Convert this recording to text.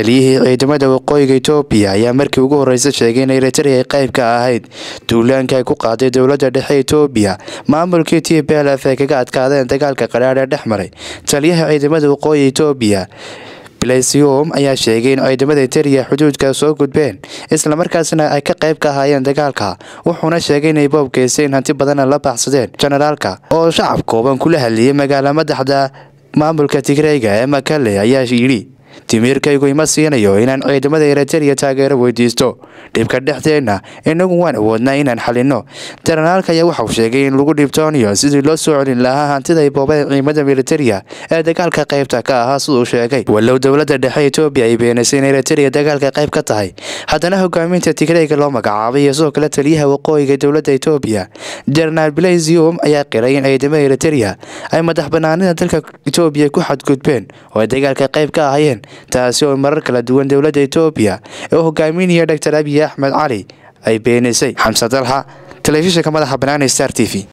taliyihii ciidamada waqooyiga etoobiya ayaa markii ugu horreysay sheegay in eritrea ay qayb ka ahayd duulaanka ay ku qaaday dowladda dhexe etoobiya maamulkii t b l f ay kaga adkaadeen dagaalka qadhaadh ee dhex maray taliyaha ciidamada waqooyi etoobiya blesium ayaa sheegay in ciidamada eritrea xuduudka soo gudbeen islamarkaasna ay ka qayb ka ahaayeen dagaalka wuxuuna sheegay inay boob geysteen hanti badanna la baxsadeen jenaraalka oo shacab kooban kula hadliyay magaala madaxda maamulka tigreyga ee makale ayaa yidhi timiirkaygu ima siinayo inaan ciidamada eritrea taageero weydiisto dhibka dhexdeenna inagu waan awoodnaa inaan xalinno jenaraalka ayaa waxauu sheegay in lagu dhibtoonayo sidii loo soo celin lahaa hantida ay boobeen ciidamada militaria ee dagaalka qaybta ka ahaa siduu sheegay walow dowladda dhexe etoobiya ay beenaysay in eritrea dagaalka qayb ka tahay haddana hogaaminta tigreyga loo magacaabay iyo sidoo kale taliyaha waqooyiga dowladda etoobiya jenaraal blesium ayaa qiray in ciidamada eritrea ay madax banaanida dalka etoobiya ku xadgudbeen oo ay dagaalka qayb ka ahayeen taasi oo marar kala duwan dowladda etoobiya ee u hogaaminaya doctor abiy axmed cali ay beenisay xamse dalxa telefishinka madaxa banaani star t v